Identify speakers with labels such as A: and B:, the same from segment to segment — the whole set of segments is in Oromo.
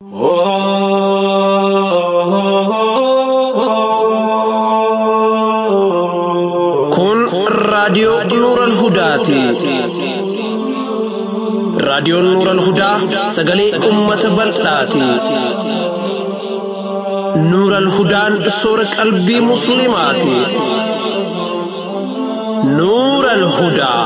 A: Kun raadiyoo Nuural Hudaati. Raadiyoon Nuural Hudaa sagalee uummata bal'aati. Nuural Hudaan soora qalbii Musliimaati. Nuural Hudaa.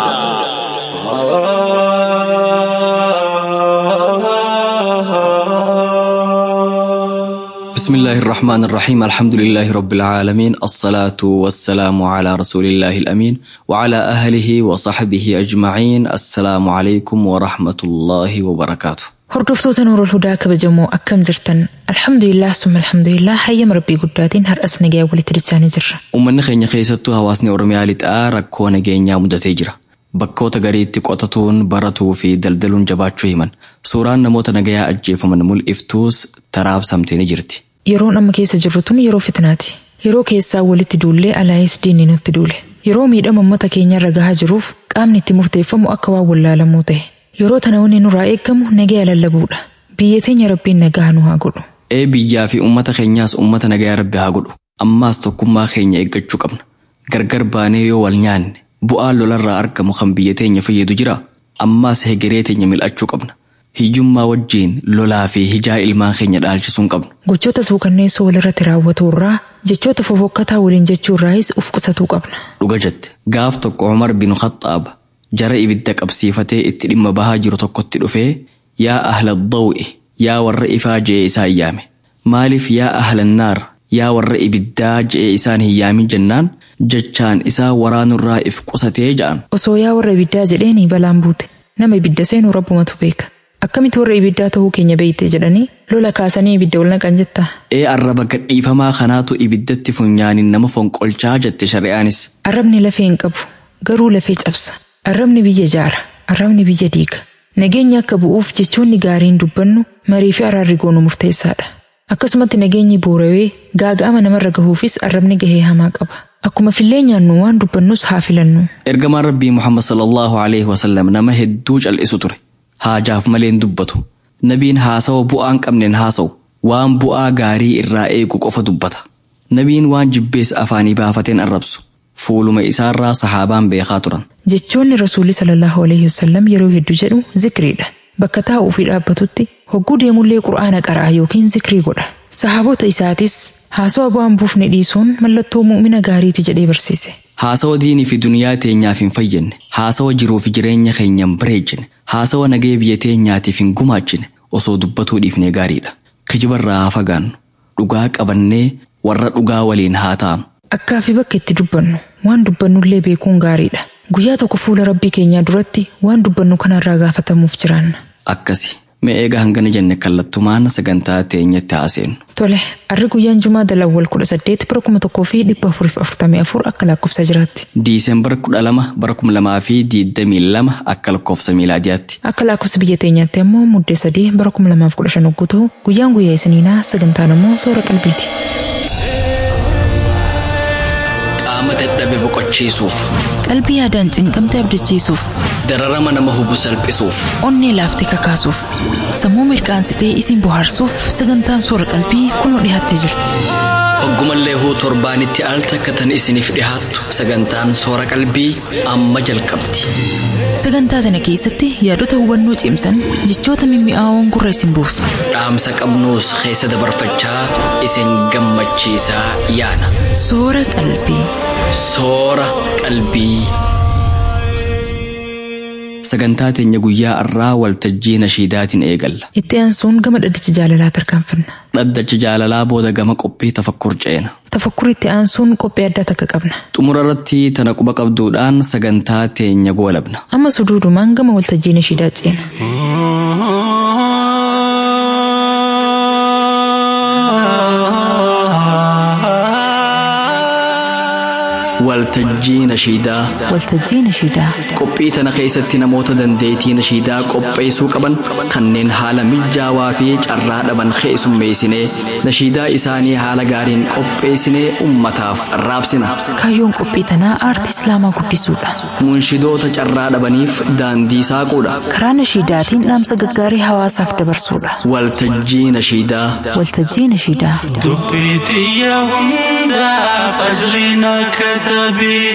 B: بسم الله الرحمن الرحيم الحمد لله رب العالمين الصلاة والسلام على رسول الله الأمين وعلى أهله وصحبه أجمعين السلام عليكم ورحمة الله وبركاته
C: Hordoftoota Nuurul Hudaa kabajamoo akkam jirtan alhamdulillah summa alhamdulillah hayyama rabbii guddaatiin har'as nagaya walitti dachaanii jirra.
B: Uummanni keenya keessattuu hawaasni Oromiyaa lixaa rakkoo nageenyaa mudatee jira. Bakkoota gariitti qotatuun baratuu fi daldaluun jabaachuu himan. Suuraan namoota nagayaa ajjeefaman mul'iftuus taraabsamtee ni jirti.
C: Yeroon amma keessa jirru tun yeroo fitnaati. Yeroo keessaa walitti duullee alaayis diinni nutti duule. Yeroo miidhama uummata keenyarra gahaa jiruuf qaamni itti murteeffamu akka waan wallaalamuu ta'e. Yeroo tana wanni nurraa eeggamu nagaya lallabuudha. Biyya teenya rabbiin nagaa nu haa godhu.
B: Ee biyyaa fi uummata keenyaas uummata nagayaa rabbi haa godhu. Ammaas tokkummaa keenya eeggachuu qabna. Gargar baanee yoo wal nyaanne bu'aan lolarraa argamu kan biyya teenya fayyadu jira. Ammaas hegeree teenya mil'achuu qabna. Hiyyummaa wajjiin lolaa fi hijaa ilmaan keenya dhaalchisuu hin qabnu.
C: Gochoota suukanneessoo walirratti raawwatu irraa jechoota fofokkataa waliin jechuu irraayis uf qusatuu qabna.
B: Dhuga jette gaaf tokko Umar bin Khaxaab jara ibidda qabsiifatee itti dhimma bahaa jiru tokkotti dhufee yaa ahla daw'i yaa warra ifaa je'ee isaa iyyaame. Maaliif yaa ahla naar yaa warra ibiddaa je'ee isaan hin yaamin jennaan jechaan isaa waraanurraa if qusatee ja'an.
C: Osoo yaa warra ibiddaa jedheeni balaan buute nama ibidda seenuu rabbumatu beeka. Akkamitti warra ibiddaa ta'uu keenya beeyte jedhanii lola kaasanii ibidda ol naqan jettaa.
B: Ee arraba gadhiifamaa kanaatu ibiddatti funyaanin nama fonqolchaa jette shari'aanis.
C: Arrabni lafee hin qabu garuu lafee cabsa. Arrabni biyya jaara. Arrabni biyya diiga. Nageenyi akka bu'uuf jechoonni gaariin dubbannu marii fi araarri goonu murteessaadha. Akkasumatti nageenyi boorawee gaaga'ama namarra gahuufis arrabni gahee hamaa qaba. Akkuma fillee nyaannu waan dubbannus haa filannu.
B: Ergamaan Rabbii Muhammad sallallahu alaihi wasallam nama hedduu cal'isu ture. Haajaaf malee hin dubbatu. Nabiin haasawa bu'aa hin qabneen haasa'u. Waan bu'aa gaarii irraa eegu qofa dubbata. Nabiin waan jibbees afaanii baafateen arrabsu. Fuuluma isaarraa sahaabaan beekaa turan.
C: Jechoonni rasuulli sallallahu alaihi wasallam yeroo hedduu jedhu zikriidha. Bakka taa'uu fi dhaabbatutti hogguu deemullee qura'aana qaraa yookiin zikrii godha. Sahaabota isaatis haasawa bu'aan buufne dhiisuun mallattoo mu'mina gaariiti jedhee barsiise.
B: Haasawa diinii fi duniyaa teenyaaf hin fayyadne. Haasawa jiruu fi jireenya keenya hin bareechine. Haasawa nagee biyya teenyaatiif hin gumaachine. Osoo dubbatuu dhiifnee gaariidha. Kijibarraa haa fagaannu. Dhugaa qabannee warra dhugaa waliin haa taa'amu.
C: Akkaa fi bakka itti dubbannu waan dubbannullee beekuun gaariidha. Guyyaa tokko fuula rabbii keenyaa duratti waan dubbannu kanarraa gaafatamuuf jiraanna.
B: Akkasi. Mee eega hangana jenne kallattumaan sagantaa teenyatti haaseenu.
C: Tole, arri guyyaan Jumaa dalawwal kudha saddeet bara kuma tokkoo fi dhibba afuriif afurtamii afur akka lakkoofsa jiraatti.
B: Diisembar kudha lama bara kuma lamaa fi diidamii lama akka lakkoofsa miilaadiyaatti.
C: Akka lakkoofsa biyya teenyaatti ammoo muddee sadii bara kuma lamaaf kudha shan hogguu ta'u guyyaan guyyaa isiniinaa sagantaan ammoo soora qalbiiti.
B: Qaama dadhabe boqochiisuuf,
C: Qalbii yaadaan cinqamte abdachiisuuf,
B: dararama nama hubu salphisuuf,
C: onnee laaftee kakaasuuf, sammuu mirkaansitee isin bohaarsuuf sagantaan soora qalbii kunoo dhiyaattee jirti.
B: hoggumallee huu torbaanitti al takkatan isiniif dhihaattu sagantaan soora qalbii amma jalqabdi.
C: Sagantaa sana keessatti yaadota hubannoo cimsan jechoota mimmi'aawoon gurra isin buusu.
B: Dhaamsa qabnuus keessa dabarfachaa isin gammachiisaa yaana.
C: Soora qalbii.
B: Soora qalbii. Sagantaa teenya guyyaa har'aa waltajjii nashiidaatiin eegalla.
C: Itti aansuun gama dhaddacha jaalalaa tarkaanfanna.
B: Dhaddacha jaalalaa booda gama qophii tafakkur ceena.
C: Tafakkur itti aansuun qophii addaa takka qabna.
B: Xumura irratti tana quba qabduudhaan sagantaa teenya goolabna.
C: Amma suduudumaan gama waltajjii nashiidaa ceena.
B: waltajjii nashiidaa
C: waltajjii nashiidaa
B: qophii tana keessatti namoota dandeettii nashiidaa qopheessuu qaban kanneen haala mijaawaa fi carraa dhaban keessummeessinee nashiidaa isaanii haala gaariin qopheessinee ummataaf raabsina
C: kaayyoon qophii tanaa aartii islaamaa guddisuudha
B: munshidoota carraa dhabaniif daandii saaquudha
C: karaa nashiidaatiin dhaamsa gaggaarii hawaasaaf dabarsuudha
B: waltajjii nashiidaa
C: waltajjii nashiidaa
D: dubbii xiyya hundaaf ajriina katabii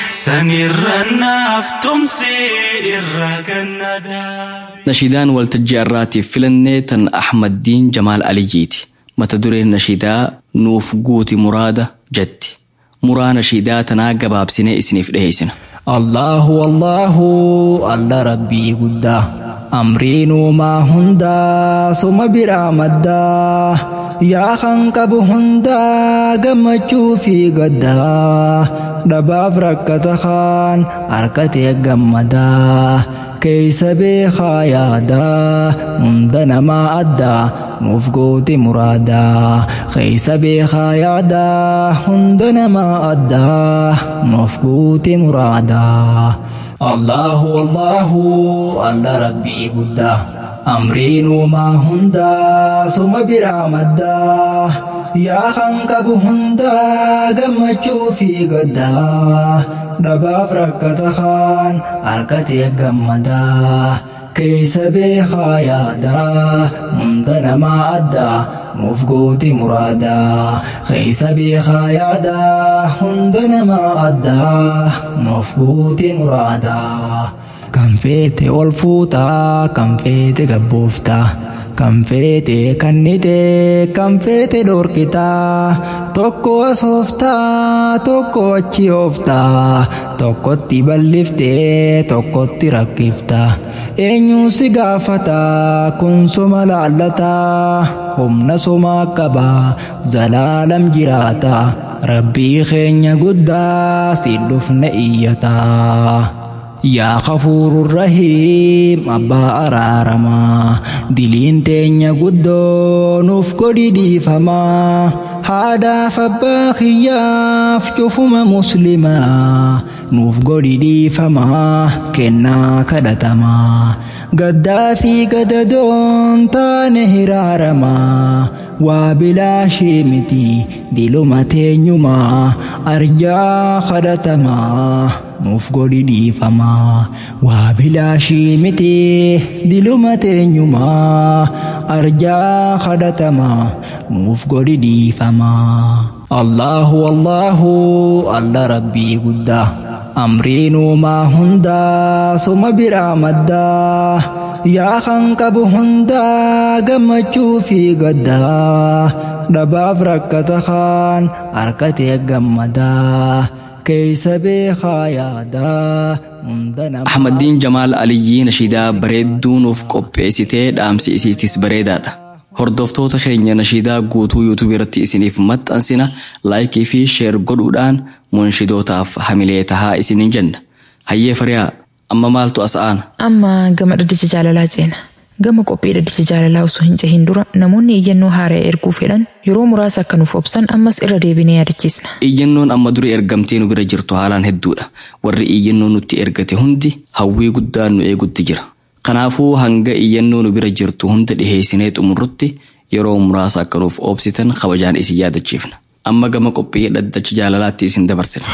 D: sanirra naaf tumsi irra gannadaa.
B: nashiidaan waltajjii har'aatiif filannee tan ahmaddiin jamaal aliyyiiti mata dureen nashiidaa nuuf guuti muraada jetti muraa nashiidaa tanaa gabaabsinee isiniif dhiheessina
E: Allahu Allahu alla rabbii guddaa amriin uumaa hundaa suma biraa maddaa yaa kan qabu hundaa gammachuu fi gaddaa dhabaaf rakkata kaan harkatee gammadaa keeysa beekaa yaadaa hunda namaa addaa nuuf gooti muraadaa keeysa beekaa yaadaa hunda namaa addaa nuuf gooti muraadaa Allahu Allahu alla rabbii guddaa amriin uumaa hundaa suma biraa maddaa yaa kan qabu hundaa gammachuu fi gaddaa dhabaaf rakkata kaan harkatee gammadaa keeysa beekaa yaadaa hunda namaa addaa nuuf gooti muraadaa keeysa beekaa yaadaa hunda namaa addaa nuuf gooti muraadaa kan feete ol fuutaa kan feete gabbooftaa kan feete kannite kan feete dhorkitaa tokko asooftaa tokko achi ooftaa tokkotti balliftee tokkotti rakkiftaa eenyuun si gaafataa kun soma laallataa humna somaa qabaa zalaalam jiraataa rabbii keenya guddaa si dhufne iyyataa. yaa kafuurun rahiim abbaa araaramaa diliin teenya guddoo nuuf godhi dhiifamaa haadhaaf abbaa kiyyaaf cufuma muslimaa nuuf godhi dhiifamaa kennaa kadhatamaa gaddaa fi gadadoon taane hiraaramaa waa bilaashii miti diluma teenyumaa arjaa kadhatamaa nuuf godhi dhiifamaa waa bilaashii miti diluma teenyumaa arjaa kadhatamaa nuuf godhi dhiifamaa Allahu Allahu alla rabbii guddaa amriin uumaa hundaa suma biraa maddaa yaa kan qabu hundaa gammachuu fi gaddaa dhabaaf rakkata kaan harkatee gammadaa keeysa beekaa yaadaa hunda namaa
B: ahmaddiin jamaal aliyyii nashiidaa bareedduu nuuf qopheessitee dhaamsi isiitis bareedaadha hordoftoota keenya nashiidaa guutuu yuutuub irratti isiniif maxxansina laayikii fi sheer godhuudhaan munshidootaaf hamilee tahaa isinin jenna hayyee fariyaa amma maaltu as aana
C: amma gama dhaddacha jaalalaa ceena gama qophii dhaddacha jaalalaa osoo hin cehin dura namoonni iyyannoo haaraa erguu fedhan yeroo muraasa akka nuuf obsan ammas irra deebinee yaadachiisna
B: iyyannoon amma dura ergamtee nu bira jirtu haalaan hedduudha warri iyyannoo nutti ergate hundi hawwii guddaa nu eegutti jira kanaafuu hanga iyyannoo nu bira jirtu hunda dhiheessinee xumurrutti yeroo muraasa akka nuuf obsitan kabajaan isin yaadachiifna amma gama qophii dhaddacha jaalalaatti isin dabarsina.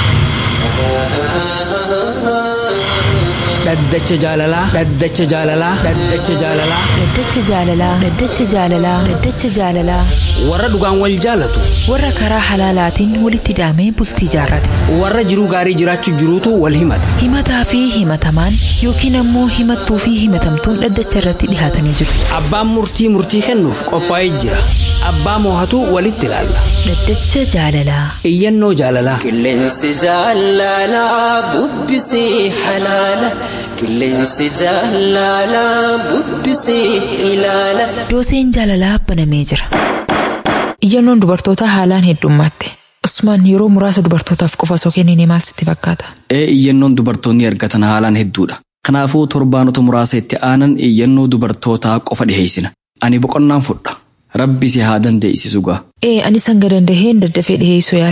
F: dhaddacha jaalalaa dhaddacha jaalalaa dhaddacha jaalalaa
C: dhaddacha jaalalaa dhaddacha jaalalaa dhaddacha jaalalaa
F: warra dhugaan wal jaalatu
C: warra karaa halaalaatiin walitti hidhamee bultii jaarrate
F: warra jiruu gaarii jiraachuu jiruutu wal himata
C: himataa fi himatamaan yookiin ammoo himattuu fi himatamtuun dhaddacha irratti dhihaatanii jiru
F: abbaan murtii murtii kennuuf qophaa'ee jira abbaa moohatu walitti ilaalla
C: dhaddacha jaalalaa
F: iyyannoo jaalalaa
G: qilleensi jaalalaa bubbisii halaala qilleensi jaalalaa bubbisii ilaala
C: dooseen jaalalaa banamee jira iyyannoon dubartootaa haalaan heddummaatti usmaan yeroo muraasa dubartootaaf qofa osoo kennine maal sitti fakkaata
B: ee iyyannoon dubartoonni ergatan haalaan hedduudha kanaafuu torbaanota muraasa itti aanan iyyannoo dubartootaa qofa dhiheessina ani boqonnaan fudha rabbi si haa dandeessisugaa
C: ee anis hanga dandaheen daddafee dhiheessuu yaala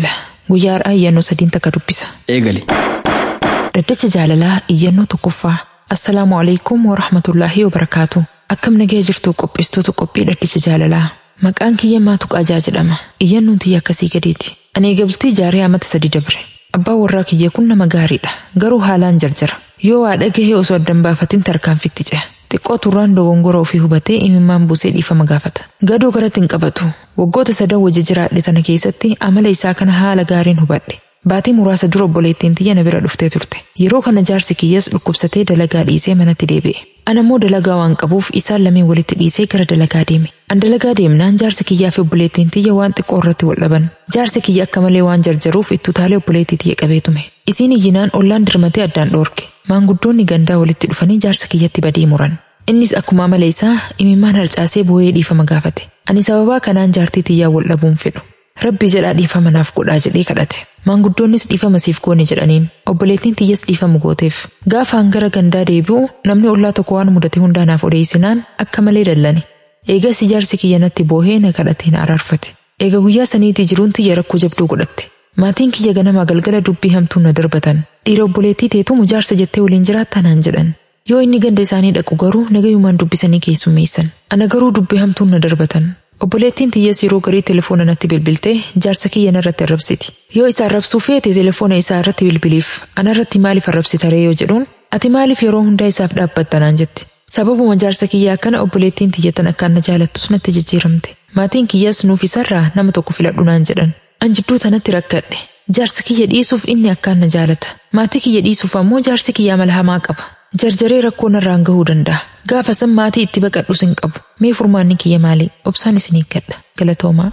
C: Guyyaa har'aa iyyannoo sadiin takka dubbisa.
B: Eegali.
C: Dhaddacha jaalalaa iyyannoo tokkoffaa. Assalaamu alaikum wa rahmatullaahi wa barakaatu. Akkam nagee jirtu qopheessitoota qophii dhaddacha jaalalaa. Maqaan kiyya maatu qaajaa jedhama. Iyyannoon tiyya akkasii gadiiti. Ani eegaltii jaaree amata sadi dabre. Abbaan warraa kiyya kun nama gaariidha. Garuu haalaan jarjara. Yoo waa dhagahee osoo addan baafatin tarkaanfitti ce'a. Xiqqoo turraan dogongora ofii hubatee imimmaan buusee dhiifama gaafata. Gadoo garatti hin qabatu. Waggoota sadan wajji jiraadhe tana keessatti amala isaa kana haala gaariin hubadhe. Baatii muraasa dura obboleettiin tiyya na bira dhuftee turte. Yeroo kana jaarsi kiyyas dhukkubsatee dalagaa dhiisee manatti deebi'e. Ana immoo dalagaa waan qabuuf isaan lameen walitti dhiisee gara dalagaa deeme. An dalagaa deemnaan jaarsi kiyyaa fi obboleettiin tiyya waan xiqqoo irratti wal dhaban. Jaarsi kiyya akka malee waan jarjaruuf itti utaalee obboleettii tiyya qabee tume. Isiin iyyinaan ollaan dirmatee addaan dhoorke. Maanguddoonni gandaa walitti dhufanii jaarsa kiyyatti badii muran. Innis akkuma amala isaa imimmaan harcaasee boo'ee dhiifama gaafate. Ani sababaa kanaan jaartii tiyyaa wal dhabuun fedhu. Rabbi jedhaa dhiifama naaf godhaa jedhee kadhate. Maanguddoonnis dhiifama siif goone jedhaniin obboleettiin tiyyas dhiifama gooteef. Gaafaan gara gandaa deebi'u namni ollaa tokko waan mudate hundaa naaf odeessinaan akka malee dallani. Eegas jaarsi kiyya natti boohee na kadhatee na araarfate. Eega guyyaa saniitii jiruun tiyya rakkoo jabduu godhatte. Maatiin kiyya ganama galgala dubbii hamtuu na darbatan. Dhiira obboleettii teetumu jaarsa jettee waliin jiraattaa naan jedhan. Yoo inni ganda isaanii dhaqu garuu nagayumaan dubbisanii keessummeessan. Ana garuu dubbii hamtuun na darbatan. Obboleettiin tiyyees yeroo garii telefoona natti bilbiltee jaarsa kiyya narratti arrabsiti. Yoo isa arrabsuu feete telefoona isaa irratti bilbiliif anarratti maaliif arrabsitaree yoo jedhuun ati maaliif yeroo hundaa isaaf dhaabbatta naan jetti. Sababuma jaarsa kiyyaa kana obboleettiin tiyyatan akkaan na jaalattus natti jijjiiramte. Maatiin kiyyaas nuuf isarraa nama tokko filadhu naan jedhan. An jidduu tanatti rakkadhe. Jaarsa kiyya dhiisuuf inni akkaan na jaalata. Maatii kiyya dhiisuuf ammoo jaarsi kiyyaa mala hamaa qaba. Jarjaree rakkoo narraan gahuu danda'a. Gaafa san maatii itti baqadhus hin qabu. Mee furmaanni kiyya maali? Obsaan isin eeggadha. Galatoomaa.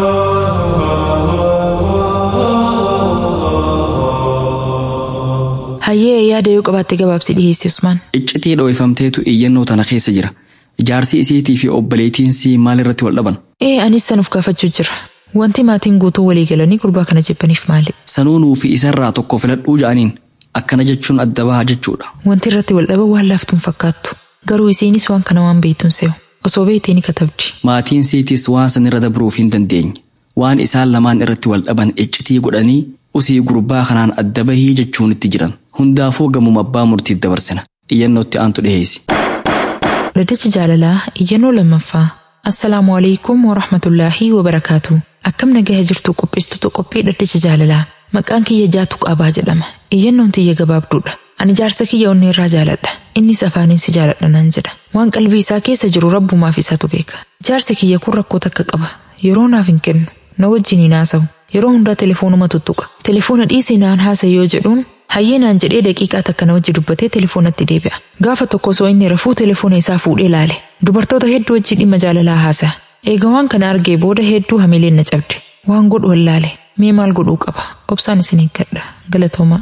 C: Hayyee yaada yoo qabaatte gabaabsi dhiheessi Usmaan.
B: Iccitii dho'ifamteetu iyyannoo tana keessa jira. Jaarsi isiitii fi obboleettiinsi maal irratti wal dhaban?
C: Ee anis sanuuf gaafachuu jira. Wanti maatiin guutuu walii galanii gurbaa kana jibbaniif maali?
B: Sanuu nuufi isarraa tokko filadhuu ja'aniin akkana jechuun adda baha jechuudha.
C: Wanti irratti wal dhaban waan laaftuun fakkaattu. Garuu isiinis waan kana waan beektuun se'u. Osoo beektee ni katabdi.
B: Maatiin siitis waan san irra dabruuf hin dandeenye. Waan isaan lamaan irratti wal dhaban iccitii godhanii usii gurbaa kanaan adda bahii jechuun itti jiran. Hundaafuu gamuma abbaa murtiif dabarsina. Iyyannootti aantu dhiheessi.
C: Dhaddacha jaalalaa iyyannoo lammaffaa. Assalaamu alaikum wa rahmatullaahi wa barakaatu. Akkam nagaha jirtu qopheessitoota qophii dhaddacha jaalalaa. Maqaan kiyya jaatu qaabaa jedhama. Iyyannoon tiyya gabaabduudha. Ani jaarsa kiyya onni irraa jaaladha. Innis afaaniin si jaaladha naan jedha. Waan qalbii isaa keessa jiru rabbumaaf isaatu beeka. Jaarsi kiyya kun rakkoo takka qaba. Yeroo naaf hin kennu. Na wajjin hin haasawu. Yeroo hundaa telefoonuma tuttuqa. Telefoona dhiisii naan haasa'i yoo jedhuun hayyee naan jedhee daqiiqaa takka na wajji dubbatee telefoonatti deebi'a. Gaafa tokko osoo inni rafuu telefoona isaa fuudhee ilaale. Dubartoota hedduu wajji dhimma jaalalaa haasa'a. Eega waan kana argee booda hedduu hamileen na cabde. Waan godhu wallaale. Mee maal godhuu qaba? Obsaan isin eeggadha. Galatooma.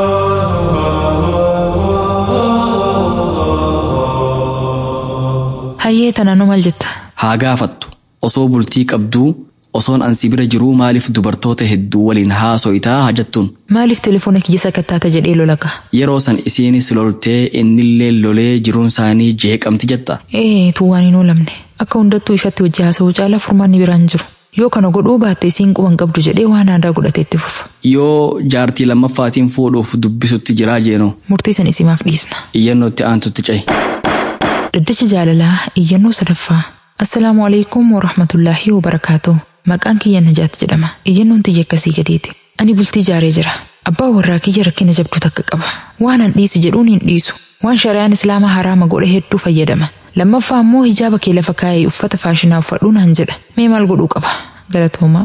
C: Hayyee tanaan maal jetta?
B: Haa gaafattu. Osoo bultii qabduu osoon ansi bira jiruu maaliif dubartoota hedduu waliin haaso'itaa hajattuun.
C: Maaliif telefoona kiyya sakattaata jedhee lolaga?
B: Yeroo san isiinis loltee innillee lolee jiruun isaanii jeeqamti jetta.
C: Ee tuu waan hin oolamne. Akka hundattuu ifatti hojii haasa'uu caalaa furmaanni biraan jiru. Yoo kana godhuu baatte isiin quban qabdu jedhee waan aadaa godhatee itti fufa.
B: Yoo jaartii lammaffaatiin fuudhuuf dubbisutti jiraa jeenoo.
C: Murtii san isimaaf dhiisna.
B: Iyyannootti aantutti ca'i.
C: Dhaddacha jaalalaa iyyannoo sadaffaa. Assalaamu alaikum wa rahmatullaahi wa barakaatu. Maqaan kiyya Najaat jedhama. Iyyannoon tiyya akkasii gadeeti. Ani bultii jaaree jira. Abbaa warraa kiyya rakkina jabduu takka qaba. Waan an dhiisi jedhuun hin dhiisu. Waan shari'aan islaamaa haraama godhe hedduu fayyadama. Lammaffaa immoo hijaaba kee lafa kaa'ee uffata faashinaa uffadhuu naan jedha. Mee maal godhuu qaba? Galatoomaa.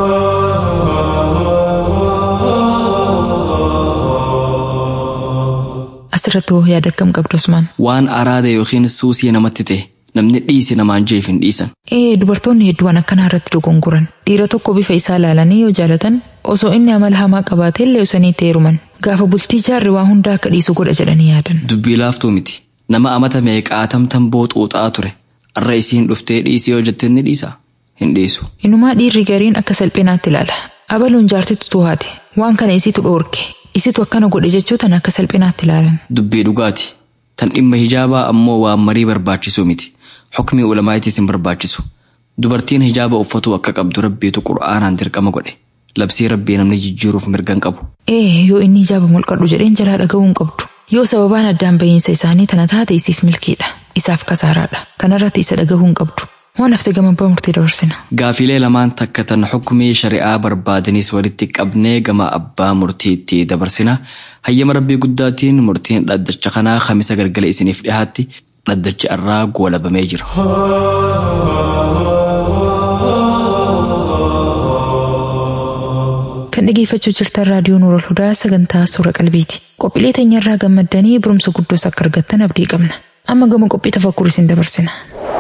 C: Asirratti hoo yaada akkam qabdu Usmaan?
B: Waan araada yookiin suusii namatti ta'e namni dhiisi namaan jeef hin dhiisan.
C: Ee dubartoonni hedduun akkanaa irratti dogongoran. Dhiira tokko bifa isaa ilaalanii yoo jaalatan osoo inni amala hamaa qabaatee illee osanii itti heeruman. Gaafa bultii jaarri waa hundaa akka dhiisu godha jedhanii yaadan.
B: Dubbii laaftuu miti. Nama amata meeqaatamtan booxuuxaa ture. Arra isiin dhuftee dhiisii yoo jette ni dhiisa. Hin dhiisu.
C: Inumaa dhiirri gariin akka salphinaatti ilaala. Abaluun jaartitu tuhaate. Waan kana isitu dhoorke. Isitu akkana godhe jechuu tan akka salphinaatti ilaalan.
B: Dubbii dhugaati. Tan dhimma hijaabaa ammoo waan marii barbaachisu miti. Xukmii ulamaayitis hin barbaachisu. Dubartiin hijaaba uffatu akka qabdu rabbiitu qur'aanaan dirqama godhe. labsii rabbii namni jijjiiruuf mirgan qabu.
C: Ee yoo inni ijaaba mulqadhu jedheen jalaa dhaga'uu hin qabdu. Yoo sababaan addaan bahiinsa isaanii tana taate isiif milkiidha. Isaaf kasaaraadha. Kanarratti isa dhagahuu hin qabdu. Waan hafte gama abbaa murtii dabarsina.
B: Gaafilee lamaan takka tan xukumii shari'aa barbaadanis walitti qabnee gama abbaa murtiitti dabarsina. Hayyama rabbii guddaatiin murtiin dhaddacha kanaa kamisa galgala isiniif dhiyaatti dhaddachi irraa goolabamee jira.
C: Kan dhageeffachuu jirtan raadiyoo Nuurol Hudaa sagantaa suura qalbiiti. Qophiilee teenyarraa gammaddanii barumsa guddoos akka argattan abdii qabna. Amma gama qophii tafakkur isin dabarsina.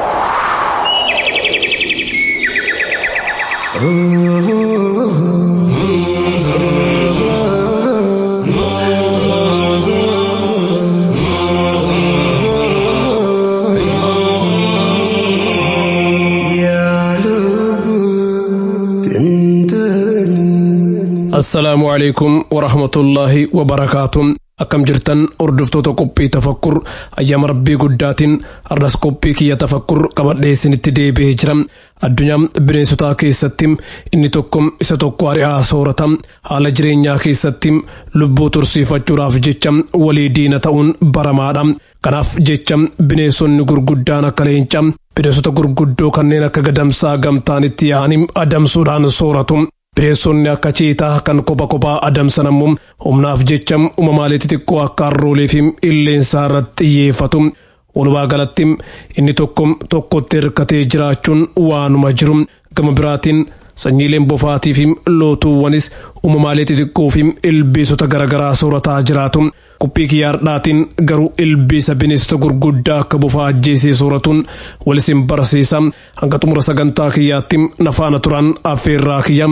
H: assalaamu calaykum warahmatullaahi wabarakaatuun akkam jirtan hordoftoota qophii tafakkur ayyaama rabbii guddaatiin arras qophii kiyya tafakkur qabadhee isinitti deebi'ee jira addunyaa bineensotaa keessatti inni tokko isa tokko ari'aa soorata haala jireenyaa keessatti lubbuu tursiifachuudhaaf jecha walii diina ta'uun baramaadha kanaaf jecha bineensonni gurguddaan akka leenca bineensota gurguddoo kanneen akka gadamsaa gamtaanitti yaa'anii adamsuudhaan sooratu bineensonni akka ciitaa kan kopha kophaa adamsan ammoo humnaaf jecha uumamaalee xixiqqoo akka harroolee fi illeensaa irratti xiyyeeffatu. Walumaa galatti inni tokko tokkotti hirkatee jiraachuun waanuma jiru gama biraatiin sanyiileen bofaatii fi lootuuwwanis uumamaalee xixiqqoo fi ilbiisota garaagaraa soorataa jiraatu. Qophii kiyyaardhaatiin garuu ilbiisa bineensota gurguddaa akka bofaa ajjeesee sooratuun walisin barsiisa. Hanga xumura sagantaa kiyyaatti nafaana turan affeerraa kiyya.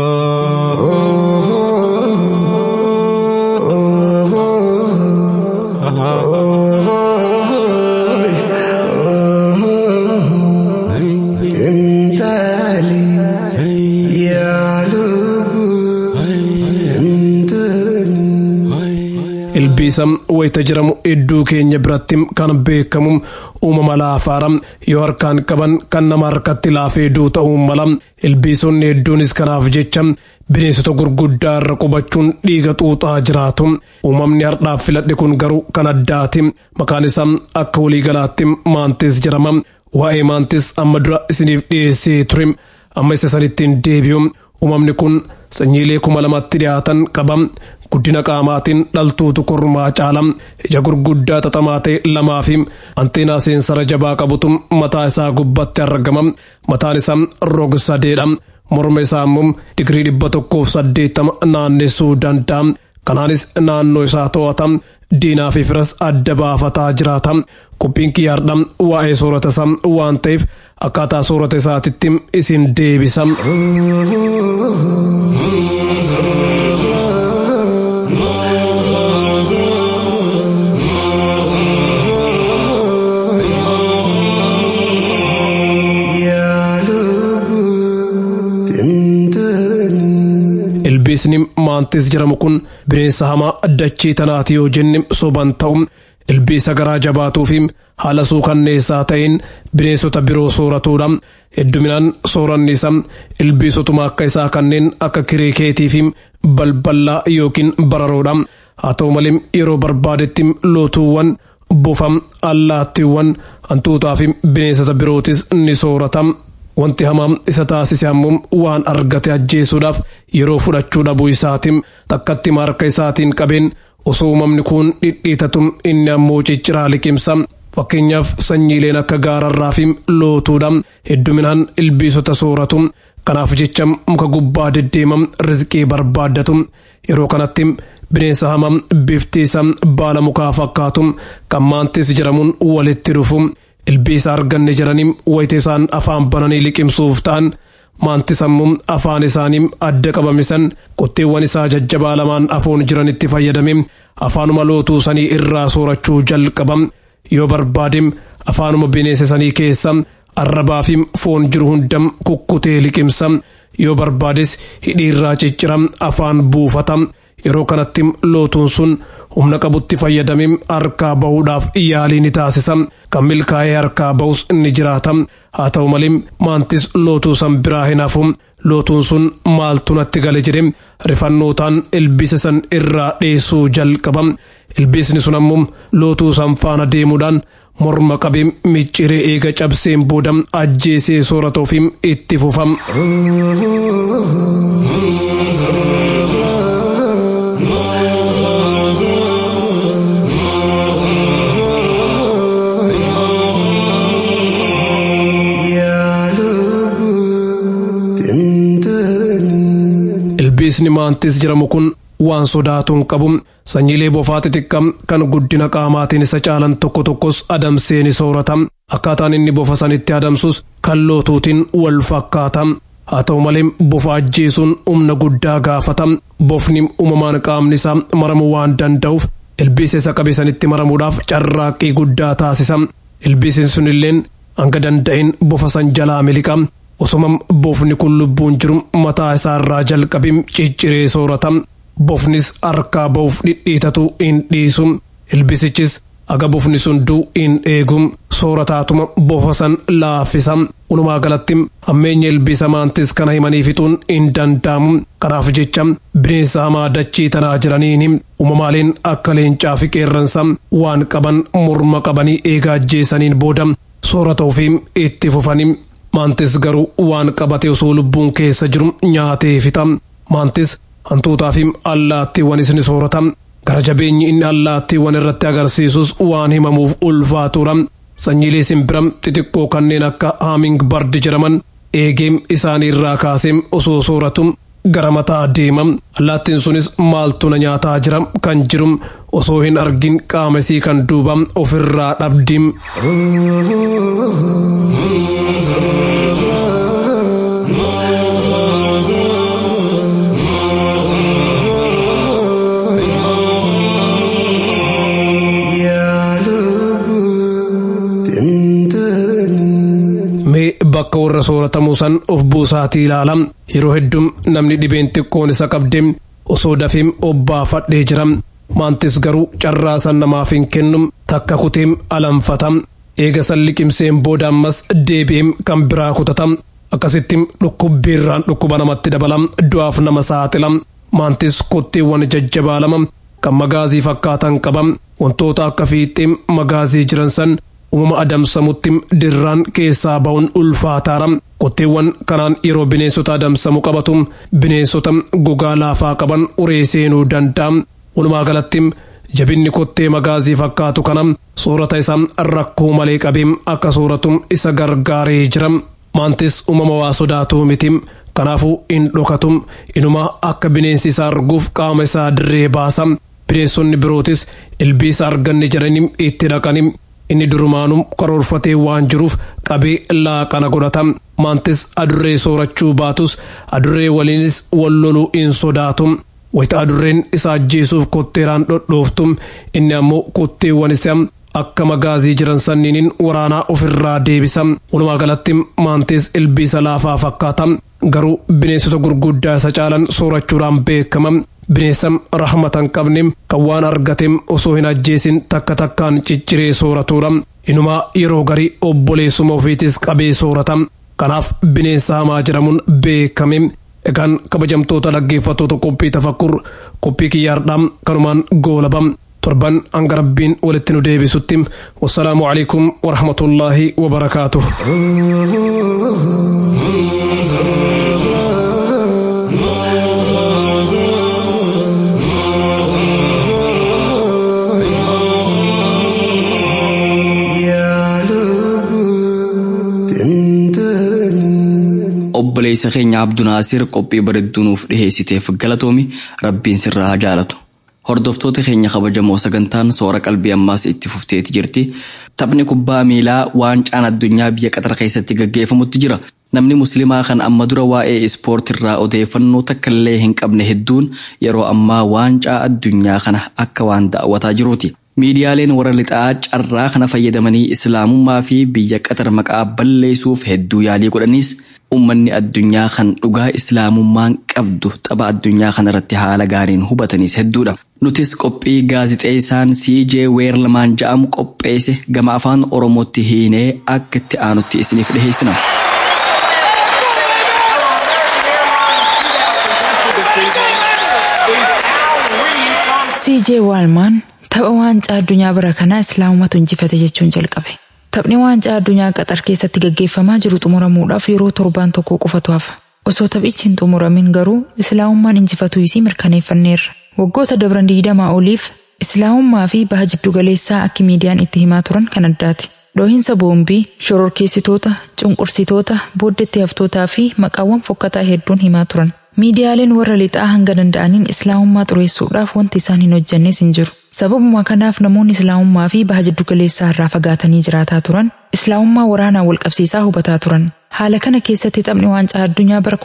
H: ilbiisa wayita jedhamu iddoo keenya biratti kan beekamu uumama laafaara yoo harkaan qaban kan nama harkatti laafee duu ta'uu mala ilbiisonni hedduunis kanaaf jecha bineensota gurguddaa irra qubachuun dhiiga xuuxaa jiraatu uumamni hardhaaf filadhe kun garuu kan addaati maqaan isaa akka waliigalaatti maantis jedhama waa'ee maantis amma dura isiniif dhiyeessee ture amma isa sanittiin deebi'u uumamni kun sanyiilee kuma lamatti dhiyaatan qaba guddina qaamaatiin dhaltuutu kormaa caala ija gurguddaa xaxamaa ta'e lamaa fi anteenaa seensara jabaa qabutu mataa isaa gubbatti argama mataan isaa rog sadeedha morma isaa immoo digirii dhibba tokkoof saddeettama naannessuu danda'a kanaanis naannoo isaa to'ata diinaa fi firas adda baafataa jiraata qophiin kiyyaardha waa'ee soorata isaa waan ta'eef akkaataa soorata isaatitti isin deebisa. ilbiisni maantis jedhamu kun bineensa hamaa dachii tanaati yoo jenne soban ta'u ilbiisa garaa jabaatuu fi haala suukanneessaa ta'een bineensota biroo sooratuudha hedduminaan sooranni isaa ilbiisotuma akka isaa kanneen akka kiriikeetii fi balballaa yookiin bararoodha haa ta'u malee yeroo barbaadetti lootuuwwan bufa allaattiiwwan hantuutaa fi bineensota birootis ni soorata. Wanti hamaa isa taasise ammoo waan argate ajjeesuudhaaf yeroo fudhachuu dhabuu isaatiin takkatti harka isaatiin qabeen osoo uumamni kun dhidhiitatu inni ammoo cicciraa liqimsa. Fakkeenyaaf sanyiileen akka gaararraa fi lootuudha hedduminaan ilbiisota sooratu. Kanaaf jecha muka gubbaa deddeema rizqii barbaaddatu. Yeroo kanatti bineensa hamaa bifti isaa baala mukaa fakkaatu kan maantis jedhamuun walitti dhufu. ilbiisa arganne jedhanii wayita isaan afaan bananii liqimsuuf ta'an maantis ammoo afaan isaanii adda qabamisan qotteewwan isaa jajjabaa lamaan afoon jiranitti fayyadame afaanuma lootuu sanii irraa soorachuu jalqaba yoo barbaade afaanuma bineensa sanii keessa arrabaa fi foon jiru hunda kukkutee liqimsa yoo barbaades hidhii irraa ciccira afaan buufata yeroo kanatti lootuun sun humna qabutti fayyadamee harkaa bahuudhaaf yaalii ni taasisa kan milkaa'ee harkaa bahus ni jiraata haa ta'u malee maantis lootuu san biraa hin hafu lootuun sun maaltu natti gale jedhe rifannootaan ilbiisa san irraa dheessuu jalqaba ilbiisni sun ammoo lootuu san faana deemuudhaan morma qabee micciree eega cabseen booda ajjeesee soorata ofii itti fufam. ilbiisni maantis jedhamu kun waan sodaatuun qabu sanyiilee bofaa xixiqqaa kan guddina qaamaatiin isa caalan tokko tokkos adamsee ni soorata akkaataan inni bofa sanitti adamsus kan lootuutiin wal fakkaata haa ta'u malee bofa ajjeesuun humna guddaa gaafata bofni uumamaan qaamni isaa maramuu waan danda'uuf ilbiisa isa qabe sanitti maramuudhaaf carraaqqii guddaa taasisa ilbiisni sunilleen hanga danda'in bofa san jalaa miliqa osoma bofni kun lubbuun jiru mataa isaarraa jalqabim cicciree soorata bofnis harkaa ba'uuf dhidhiitatu hin dhiisu ilbisichis aga bofni sun du'u hin eegu soorataatuma bofa san laaffisa walumaa galatti hammeenya ilbiisa maantis kana himanii fixuun hin danda'amu kanaaf jecha bineensa hamaa dachii tanaa jiraniin uumamaaleen akka leencaa fi qeerransa waan qaban morma qabanii eegaa ajjeesaniin booda soorata ofii itti fufanii maantis garuu waan qabate osoo lubbuun keessa jiru nyaatee fixa maantis hantuutaa fi allaattiiwwanis ni soorata gara jabeenyi inni allaattiiwwan irratti agarsiisus waan himamuuf ulfaatuudha sanyiilee simbira xixiqqoo kanneen akka haaming bardi jedhaman eegee isaanii irraa kaasee osoo sooratu gara mataa deema allaattiin sunis maaltu na nyaataa jira kan jiru osoo hin argin qaamesii kan duuba ofirraa dhabdi. bakka warra sooratamuu san of buusaatii ilaala yeroo hedduu namni dhibeen xiqqoon isa qabde osoo dafee obbaafadhee jira maantis garuu carraa san namaaf hin kennu takka kuteem alanfata eega san liqimseen booda ammas deebi'eem kan biraa kutata akkasitti dhukkubbiirraan dhukkuba namatti dabala du'aaf nama saaxila maantis kotteewwan jajjabaa lama kan magaazii fakkaatan qaba wantoota akka fiixee magaazii jiran san uumama adamsamutti dirraan keessaa ba'uun ulfaataara kotteewwan kanaan yeroo bineensota adamsamu qabatu bineensota gogaa laafaa qaban uree seenuu danda'a walumaa galatti jabinni kottee magaazii fakkaatu kana soorata isaa rakkoo malee qabeem akka sooratu isa gargaaree jira maantis uumama waa sodaatu miti kanaafuu hin dhokatu inuma akka bineensi isaa arguuf qaama isaa dirree baasa bineensonni birootis ilbiisa arganne jedhanii itti dhaqanii inni durumaanuu karoorfatee waan jiruuf qabee laaqana godhata maantis adurree soorachuu baatus adurree waliinis wal loluu hin sodaatu wayita adurreen isa ajjeesuuf kotteeraan dhodhooftu inni ammoo kotteewwan isaa akka magaazii jiran sanniiniin waraanaa ofirraa deebisa walumaa galatti maantis ilbiisa laafaa fakkaata garuu bineensota gurguddaa isa caalan soorachuudhaan beekama bineensa rahmatan qabne kan waan argatem osoo hin ajjeesin takka takkaan cicciree sooratuudha inumaa yeroo garii obboleessuma ofiitis qabee soorata kanaaf bineensa hamaa jedhamuun beekame egaan kabajamtoota dhaggeeffattoota qophii tafakkur qophii kiyyaardhaa kanumaan goolaba torban hanga rabbiin walitti nu deebisutti wassalaamu alaikum warahmatullaahi wabarakaatuh
B: obboleessa keenya abdunaasir qophii bareedduu nuuf dhiheessiteef galatoomi rabbiin sirraa haa jaalatu hordoftoota keenya kabajamoo sagantaan soora qalbii ammaas itti fufteeti jirti taphni kubbaa miilaa waancaan addunyaa biyya qaxar keessatti gaggeeffamutti jira namni musliimaa kan amma dura waa'ee ispoortiirraa odeeffannoo takkaillee hin qabne hedduun yeroo ammaa waancaa addunyaa kana akka waan daawwataa jiruuti. miidiyaaleen warra lixaa carraa kana fayyadamanii islaamummaa fi biyya qaxar maqaa balleessuuf hedduu yaalii godhaniis ummanni addunyaa kan dhugaa islaamummaan qabdu tapha addunyaa kanarratti haala gaariin hubatanis hedduudha. Nutis qophii gaazixeessaan CJ Weerlamaan ja'amu qopheesse gama afaan Oromootti hiinee akka itti aanutti isiniif dhiheessina.
C: CJ Waalmaan tapha waancaa addunyaa bara kanaa islaamumatu injifate jechuun jalqabe. Taphni waancaa addunyaa qaxar keessatti gaggeeffamaa jiru xumuramuudhaaf yeroo torbaan tokko qofatu hafa. Osoo taphichi hin xumuramin garuu islaamummaan injifatuu isii mirkaneeffanneerra. Waggoota dabran digdamaa oliif islaamummaa fi baha jiddugaleessaa akka miidiyaan itti himaa turan kan addaati. Dhoohinsa boombii, shororkeessitoota, cunqursitoota, booddeetti haftootaa fi maqaawwan fokkataa hedduun himaa turan. Miidiyaaleen warra lixaa hanga danda'aniin islaamummaa xureessuudhaaf wanti isaan hin hojjannes hin jiru. Sababuma kanaaf namoonni islaamummaa fi baha jiddugaleessaa irraa fagaatanii jiraataa turan, islaamummaa waraanaa wal qabsiisaa hubataa turan. Haala kana keessatti taphni waancaa addunyaa bara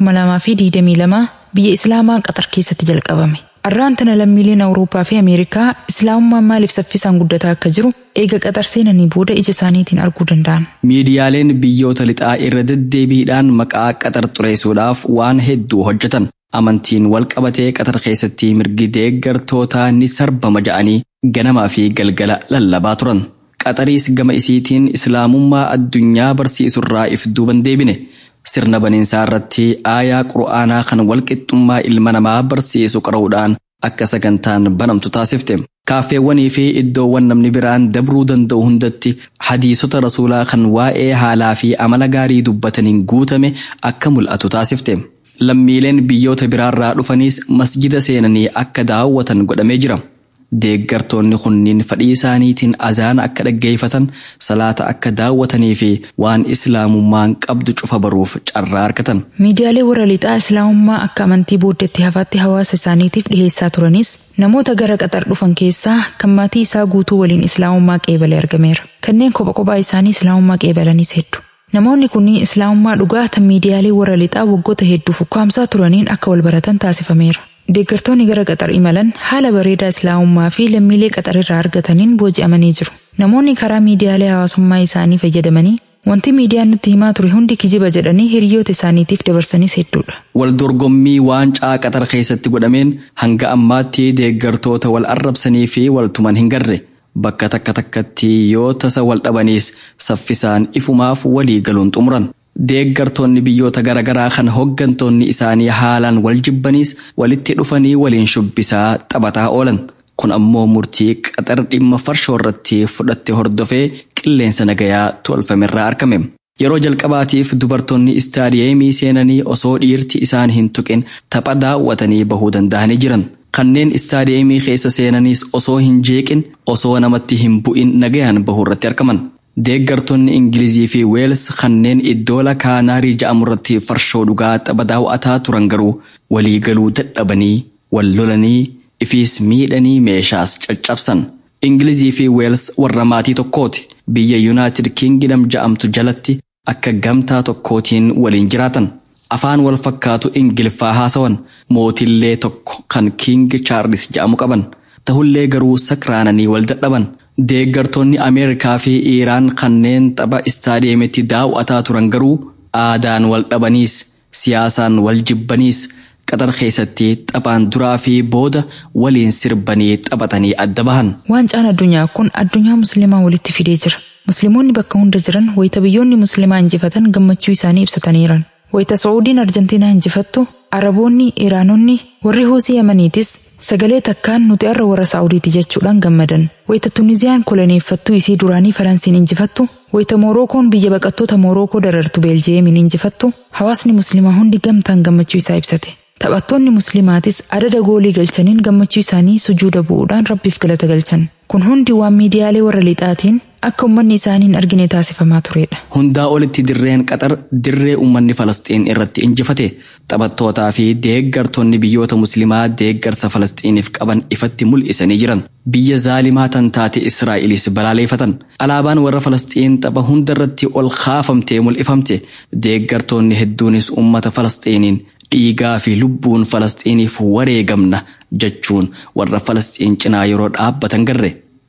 C: 2022 biyya islaamaa qaxar keessatti jalqabame. Arraan tana lammiileen Awurooppaa fi Ameerikaa islaamummaan maaliif saffisaan guddataa akka jiru eega qaxar seenanii booda ija isaaniitiin arguu danda'an.
B: Miidiyaaleen biyyoota lixaa irra deddeebiidhaan maqaa qaxar xureessuudhaaf waan hedduu hojjetan. Amantiin wal qabatee qaxar keessatti mirgi deeggartootaa ni sarbama ja'anii ganamaa fi galgala lallabaa turan. Qaxariis gama isiitiin islaamummaa addunyaa barsiisurraa if duuban deebine. Sirna baniinsaa irratti aayaa qura'aanaa kan walqixxummaa ilma namaa barsiisu qara'uudhaan akka sagantaan banamtu taasifte. Kaaffeewwanii fi iddoowwan namni biraan dabruu danda'u hundatti hadiisota rasuulaa kan waa'ee haalaa fi amala gaarii dubbataniin guutame akka mul'atu taasifte. Lammiileen biyyoota biraarraa dhufanis masjida seenanii akka daawwatan godhamee jira. Deeggartoonni kunniin fadhii isaaniitiin azaana akka dhaggeeffatan salaata akka daawwatanii fi waan islaamummaan qabdu cufa baruuf carraa argatan.
C: Miidiyaalee warra lixaa islaamummaa akka amantii booddeetti hafaatti hawaasa isaaniitiif dhiheessaa turanis namoota gara qaxar dhufan keessaa kan maatii isaa guutuu waliin islaamummaa qeebalee argameera. Kanneen kopha kophaa isaanii islaamummaa qeebalanis heddu. Namoonni kunniin islaamummaa dhugaa tan miidiyaalee warra lixaa waggoota hedduuf ukkaamsaa turaniin akka wal baratan taasifameera. Deeggartoonni gara qaxar imalan haala bareedaa islaamummaa fi lammiilee qaxar irraa argataniin booji'amanii jiru. Namoonni karaa miidiyaalee hawaasummaa isaanii fayyadamanii wanti miidiyaan nutti himaa ture hundi kijiba jedhanii hiriyoota isaaniitiif dabarsanis hedduudha.
B: Wal dorgommii waancaa qaxar keessatti godhameen hanga ammaatti deeggartoota wal arrabsanii fi wal tuman hin garre. Bakka takka takkatti yoo tasa wal dhabaniis saffisaan ifumaaf walii galuun xumuran. Deeggartoonni biyyoota garaagaraa kan hoggantoonni isaanii haalaan wal jibbaniis walitti dhufanii waliin shubbisaa taphataa oolan. Kun ammoo murtii qaxar dhimma farshoo irratti fudhatte hordofee qilleensa nagayaa tolfamerraa argame. Yeroo jalqabaatiif dubartoonni istaadiyeemii seenanii osoo dhiirti isaan hin tuqin tapha daawwatanii bahuu danda'anii jiran. Kanneen istaadiyeemii keessa seenaniis osoo hin jeeqin osoo namatti hin bu'in nagayaan bahuu irratti argaman. Deeggartoonni Ingilizii fi Weels kanneen iddoo lakaanaarii ja'amu irratti farshoo dhugaa tapha daawwataa turan garuu waliigaluu dadhabanii wal lolanii ifiis miidhanii meeshaas caccabsan. Ingilizii fi Weels warra maatii tokkooti. Biyya Yuunaayitid Kingdom ja'amtu jalatti akka gamtaa tokkootiin waliin jiraatan. Afaan wal fakkaatu Ingiliffaa haasawan mootillee tokko kan King Charles ja'amu qaban. Tahullee garuu sakraananii wal dadhaban. Deeggartoonni Ameerikaa fi Iiraan kanneen tapha istaadiyeemitti daawwataa turan garuu aadaan wal dhabaniis siyaasaan wal jibbaniis qaxar keessatti taphaan duraa fi booda waliin sirbanii taphatanii adda bahan.
C: Waancaan addunyaa kun addunyaa musliimaa walitti fidee jira. Musliimoonni bakka hunda jiran wayita biyyoonni musliimaa injifatan gammachuu isaanii ibsataniiran. Wayita Saa'udiin Arjentiinaa injifattu Araboonni, Iraanonni, warri Huusii Yamaniitis sagalee takkaan nuti har'a warra Saa'udiiti jechuudhaan gammadan. Wayita Tuniziyaan koloneeffattuu isii duraanii Faransiin injifattu, wayita Moorookoon biyya baqattoota Moorookoo darartu Beeljeemiin injifattu, hawaasni Musliimaa hundi gamtaan gammachuu isaa ibsate. Taphattoonni Musliimaatis adada goolii galchaniin gammachuu isaanii sujuuda bu'uudhaan Rabbiif galata galchan. Kun hundi waan miidiyaalee warra lixaatiin akka uummanni isaanii hin argine taasifamaa turedha.
B: Hundaa olitti dirreen qaxar dirree uummanni Falasxiin irratti injifate taphattootaa fi deeggartoonni biyyoota musliimaa deeggarsa Falasxiiniif qaban ifatti mul'isanii jiran. Biyya zaalimaa tan taate Israa'elis balaaleeffatan. Alaabaan warra Falasxiin tapha hundarratti ol kaafamtee mul'ifamte. Deeggartoonni hedduunis uummata Falasxiiniin dhiigaa fi lubbuun Falasxiiniif wareegamna jechuun warra Falasxiin cinaa yeroo dhaabbatan garre.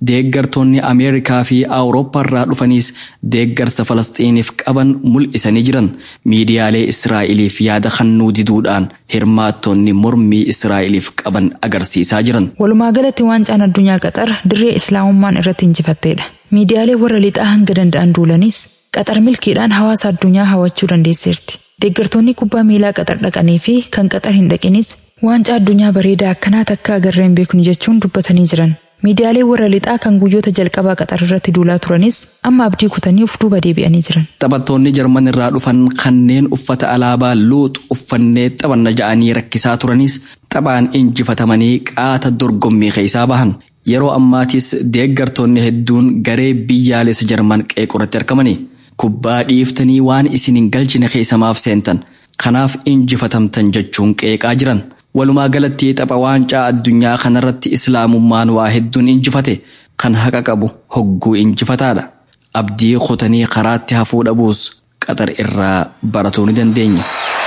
B: deeggartoonni ameerikaa fi awurooppaarraa dhufanis deeggarsa falasxiiniif qaban mul'isanii jiran miidiyaalee israa'eliif yaada kennuu diduudhaan hirmaattonni mormii israa'eliif qaban agarsiisaa jiran.
C: Walumaa galatti waancaan addunyaa qaxar dirree islaamummaan irratti injifatteedha. Miidiyaalee warra lixaa hanga danda'an duulanis qaxar milkiidhaan hawaasa addunyaa hawwachuu dandeesseerti. Deeggartoonni kubbaa miilaa qaxar dhaqanii fi kan qaxar hin dhaqinis waancaa addunyaa bareedaa akkanaa takka agarree hin beeknu jechuun dubbatanii jiran. Miidiyaalee warra lixaa kan guyyoota jalqabaa qaxar irratti duulaa turanis amma abdii kutanii uf duuba deebi'anii jiran.
B: Taphattoonni Jarman irraa dhufan kanneen uffata alaabaa luuxu uffannee taphanna ja'anii rakkisaa turanis taphaan injifatamanii qaata dorgommii keessaa bahan. Yeroo ammaatis deeggartoonni hedduun garee biyyaalessa Jarman qeequratti argamani. Kubbaa dhiiftanii waan isin hin galchine keessamaaf seentan. Kanaaf injifatamtan jechuun qeeqaa jiran. Walumaa galatti tapha waancaa addunyaa kanarratti islaamummaan waa hedduun injifate kan haqa qabu hogguu injifataadha. Abdii kutanii karaatti hafuu dhabuus qaxar irraa baratuu ni dandeenya.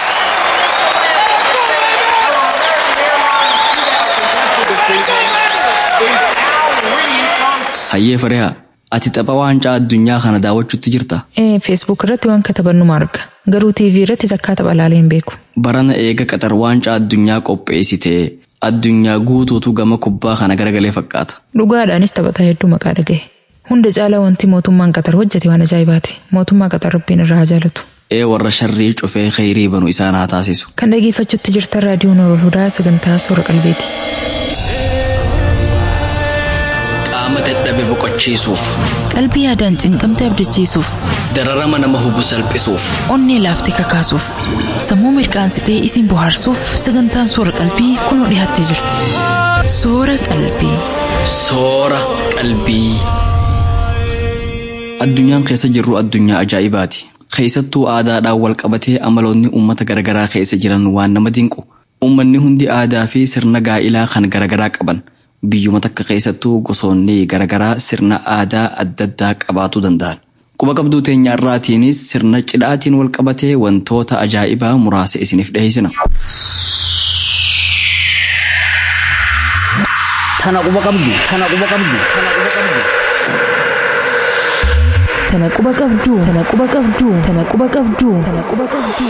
B: Hayyee Firiyaa, ati tapha waancaa addunyaa kana daawwachuutti jirta?
C: Ee, feesbuuk irratti waan katabannu arga. Garuu TV irratti takkaa tapha ilaalee hin beeku.
B: Barana eega qaxar waancaa addunyaa qopheessitee addunyaa guutuutu gama kubbaa kana garagalee fakkaata.
C: Dhugaadhaanis taphataa hedduu maqaa dhagahe. Hunda caalaa wanti mootummaan qaxar hojjete waan ajaa'ibaati. Mootummaa qaxar rabbiin irraa haa jaalatu.
B: Ee warra sharrii cufee kheyrii banu isaan haa taasisu.
C: Kan dhageeffachuutti jirtan raadiyoo Noorol Hudaa sagantaa soora qalbeeti.
B: Qaama dadhabe boqochiisuuf,
C: Qalbii yaadaan cinqamte abdachiisuuf,
B: dararama nama hubu salphisuuf,
C: onnee laaftee kakaasuuf, sammuu mirqaansitee isin bohaarsuuf sagantaan soora qalbii kunoo dhiyaattee jirti. Soora qalbii.
B: soora qalbii. Addunyaan keessa jirru addunyaa ajaa'ibaati. Keessattuu aadaadhaan wal qabatee amaloonni uummata garaagaraa keessa jiran waan nama dinqu. Uummanni hundi aadaa fi sirna gaa'ilaa kan garaagaraa qaban. Biyyuma takka keessattuu gosoonni garaagaraa sirna aadaa adda addaa qabaachuu danda'an. Quba qabduu teenya irraatiinis sirna cidhaatiin wal qabatee wantoota ajaa'ibaa muraasa isiniif dhiyeessina.
F: Tana quba qabdu, tana quba qabdu, tana quba qabdu.
C: Tana quba qabduu, tana quba qabduu, tana quba qabduu, tana quba qabduu.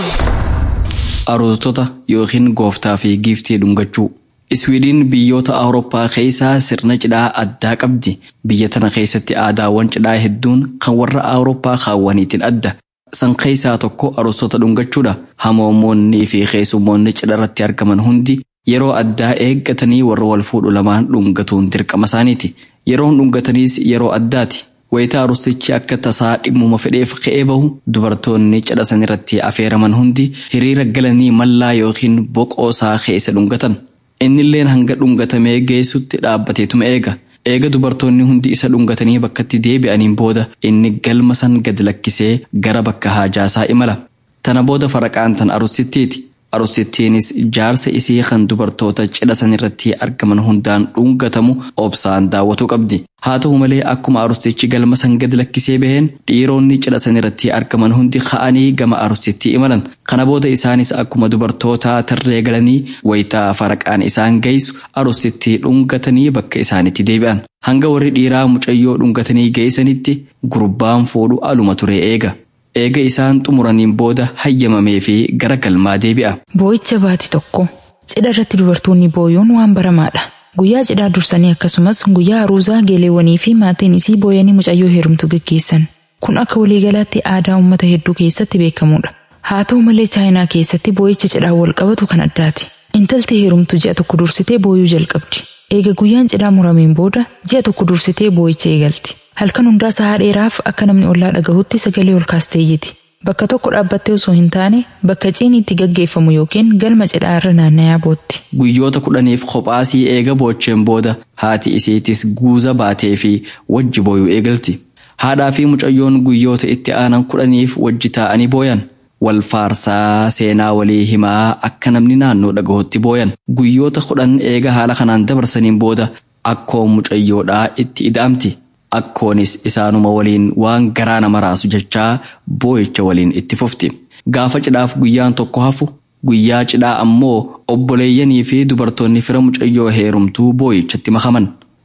B: Aroostota yookiin gooftaa fi giiftii dhungachuu. Iswiidin biyyoota Awurooppaa keessaa sirna cidhaa addaa qabdi. Biyya tana keessatti aadaawwan cidhaa hedduun kan warra Awurooppaa kaawwaniitiin adda. San keessaa tokko aroostota dhungachuudha. Hamoomoonnii fi keessummoonni cidha irratti argaman hundi yeroo addaa eeggatanii warra wal fuudhu lamaan dhungatuun dirqama isaaniiti. Yeroon dhungataniis yeroo addaati. Wayitaa arusichi akka tasaa dhimmuma fedheef ka'ee bahu dubartoonni cidha san irratti afeeraman hundi hiriira galanii mallaa yookiin boqoosaa keessa dhungatan. Innilleen hanga dhungatamee geessutti dhaabbateetuma eega. Eega dubartoonni hundi isa dhungatanii bakkatti deebi'aniin booda inni galma san gad lakkisee gara bakka haajaasaa imala. Tana booda faraqaan tan arusittiiti. Arusittiinis jaarsa isii kan dubartoota cidha san irratti argaman hundaan dhungatamu obsaan daawwatu qabdi. Haa ta'u malee akkuma arusichi galma san gad lakkisee baheen dhiironni cidha san irratti argaman hundi ka'anii gama arusittii imalan. Kana booda isaanis akkuma dubartoota tarree galanii wayitaa faraqaan isaan geessu arusittii dhungatanii bakka isaanitti deebi'an. Hanga warri dhiiraa mucayyoo dhungatanii geessanitti gurbaan fuudhu aluma ture eega. Eega isaan xumuraniin booda hayyamamee fi gara galmaa deebi'a.
C: Boo'icha baati tokko. Cidha irratti dubartoonni booyuun waan baramaadha. Guyyaa cidhaa dursanii akkasumas guyyaa aruuzaa geeleewwanii fi maatiin isii booyanii mucayyoo heerumtu gaggeessan. Kun akka waliigalaatti aadaa uummata hedduu keessatti beekamudha. Haa ta'u malee chaayinaa keessatti boo'icha cidhaa wal qabatu kan addaati. Intalti heerumtu ji'a tokko dursitee booyuu jalqabdi. Eega guyyaan cidhaa murameen booda ji'a tokko dursitee boo'icha eegalti. Halkan hundaa sahaa dheeraaf akka namni ollaa dhagahutti sagalee ol kaastee iyyiti. Bakka tokko dhaabbattee osoo hin taane bakka ciini itti gaggeeffamu yookiin galma cidhaa irra naanna'aa bootti.
B: Guyyoota kudhaniif kophaasii eega boocheen booda haati isiitis guuza baatee fi wajji booyuu eegalti. Haadhaa fi mucayyoon guyyoota itti aanan kudhaniif wajji taa'anii booyan. Wal faarsaa seenaa walii himaa akka namni naannoo dhagahutti booyan. Guyyoota kudhan eega haala kanaan dabarsaniin booda akkoo mucayyoodhaa itti ida'amti. Akkoonis isaanuma waliin waan garaa nama raasu jechaa boo'icha waliin itti fufti. Gaafa cidhaaf guyyaan tokko hafu guyyaa cidhaa ammoo obboleeyyanii fi dubartoonni fira mucayyoo heerumtuu boo'ichatti makaman.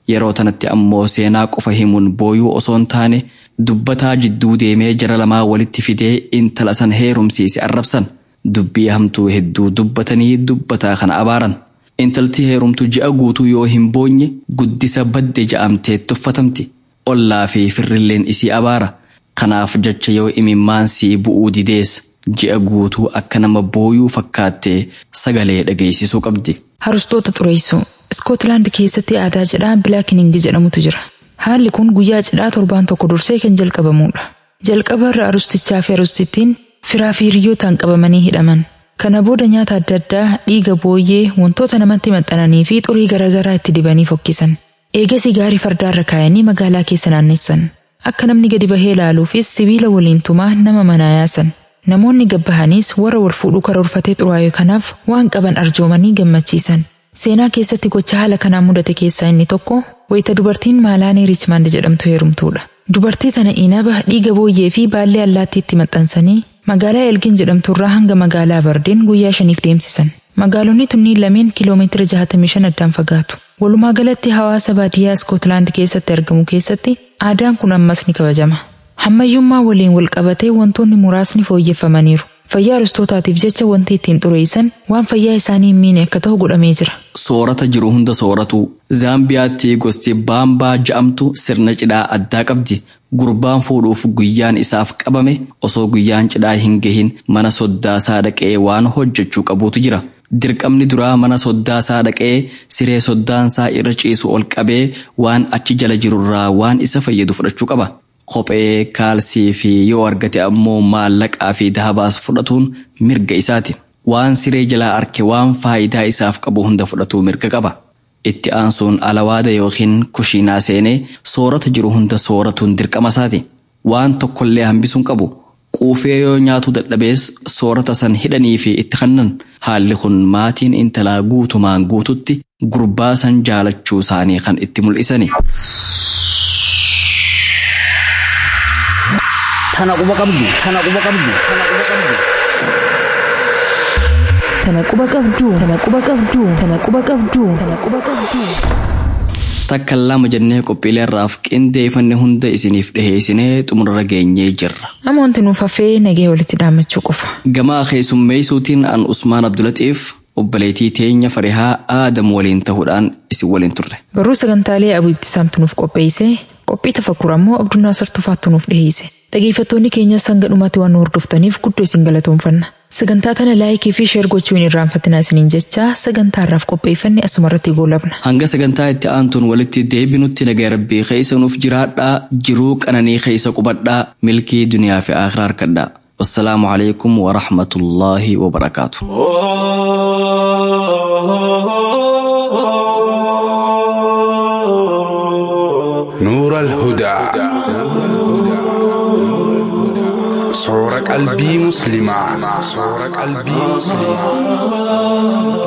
B: yeroo tanatti ammoo seenaa qofa himuun booyuu osoo hin taane dubbataa jidduu deemee jara lamaa walitti fidee intala san heerumsiise arrabsan dubbii hamtuu hedduu dubbatanii dubbataa kana abaaran intalti heerumtu ji'a guutuu yoo hin boonye guddisa badde ja'amtee tuffatamti ollaa fi firrilleen isii abaara kanaaf jecha yoo imimmaan sii bu'uu didees ji'a guutuu akka nama booyuu fakkaattee sagalee dhageessisuu qabdi.
C: Harustoota xureessuu Iskootlaand keessatti aadaa cidhaa bilaakiningi jedhamutu jira. Haalli kun guyyaa cidhaa torbaan tokko dursee kan jalqabamudha. Jalqaba irra arustichaa fi arustittiin firaa fi hiriyootaan qabamanii hidhaman. Kana booda nyaata adda addaa dhiiga booyyee wantoota namatti maxxananii fi xurii garaagaraa itti dibanii fokkisan. Eegasii gaarii fardaarra kaayanii magaalaa keessa naannessan. Akka namni gadi bahee ilaaluufis sibiila waliin tumaa nama manaa yaasan. Namoonni gabbahaniis warra wal fuudhuu karoorfatee xuraa'e kanaaf waan qaban arjoomanii gammachiisan. Seenaa keessatti gocha haala kanaan mudate keessaa inni tokko wayita dubartiin Maalaanii Riichmaand jedhamtu heerumtuudha. Dubartii tana inaba dhiiga booyyee fi baallee allaattii itti maxxansanii magaalaa Elgin jedhamturraa hanga magaalaa Bardeen guyyaa shaniif deemsisan. Magaalonni tunniin lameen kiiloomeetira 65 addaan fagaatu. Walumaa galatti hawaasa baadiyyaa Iskootlaand keessatti argamu keessatti aadaan kun ammas ni kabajama. Hammayyummaa waliin wal qabatee wantoonni muraasni fooyyeffamaniiru. Fayyaa aristootaatiif jecha wanti ittiin xureessan waan fayyaa isaanii hin miine akka ta'u godhamee jira.
B: Soorata jiru hunda sooratu. Zaambiyaatti gosti baambaa ja'amtu sirna cidhaa addaa qabdi. Gurbaan fuudhuuf guyyaan isaaf qabame osoo guyyaan cidhaa hin gahin mana soddaasaa dhaqee waan hojjechuu qabuutu jira. Dirqamni duraa mana soddaasaa dhaqee siree soddaansaa irra ciisu ol qabee waan achi jala jirurraa waan isa fayyadu fudhachuu qaba. Kophee kaalsii fi yoo argate ammoo maallaqaa fi dahabaas fudhatuun mirga isaati. Waan siree jalaa arke waan faayidaa isaaf qabu hunda fudhatuu mirga qaba. Itti aansuun alawaada yookiin kushiinaa seenee soorata jiru hunda sooratuun dirqama isaati. Waan tokkollee hambisuun qabu. Quufee yoo nyaatu dadhabees soorata san hidhanii fi itti kannan haalli kun maatiin intalaa guutumaan guututti gurbaa san jaalachuu isaanii kan itti mul'isani.
F: Tana quba qabdu. Tana quba qabdu. Tana quba qabdu.
C: Tana quba qabdu. Tana quba qabdu. Tana quba qabdu. Tana quba qabdu.
B: Takka lama jennee qophiilee irraaf qindeeffanne hunda isiniif dhiheessinee xumurra geenyee jirra.
C: Amma wanti nuuf hafee nagee walitti dhaammachuu qofa.
B: Gamaa keessummeessuutiin an Usmaan Abdulatiif obboleetii teenya farihaa aadam waliin ta'uudhaan isin waliin turre.
C: Barruu sagantaalee Abuu Ibtisaamtu nuuf qopheesse qophii tafakkur ammoo Abdunaa Sartufaattu nuuf dhiheesse. Dhaggeeffattoonni keenyas hanga dhumaatti waan nu hordoftaniif guddoo isin galatoomfanna. Sagantaa kana laayikii fi sheer gochuu hin irraanfatinaa isiniin jecha sagantaa irraaf qopheeffanne asuma irratti goolabna.
B: Hanga sagantaa itti aantuun walitti deebinutti nagaa rabbii keessa nuuf jiraadhaa jiruu qananii keessa qubadhaa milkii duniyaa fi akhiraa harkadhaa. والسلام عليكم ورحمة الله وبركاته
I: نور الهدى صورة قلبي مسلمة صورة قلبي مسلمة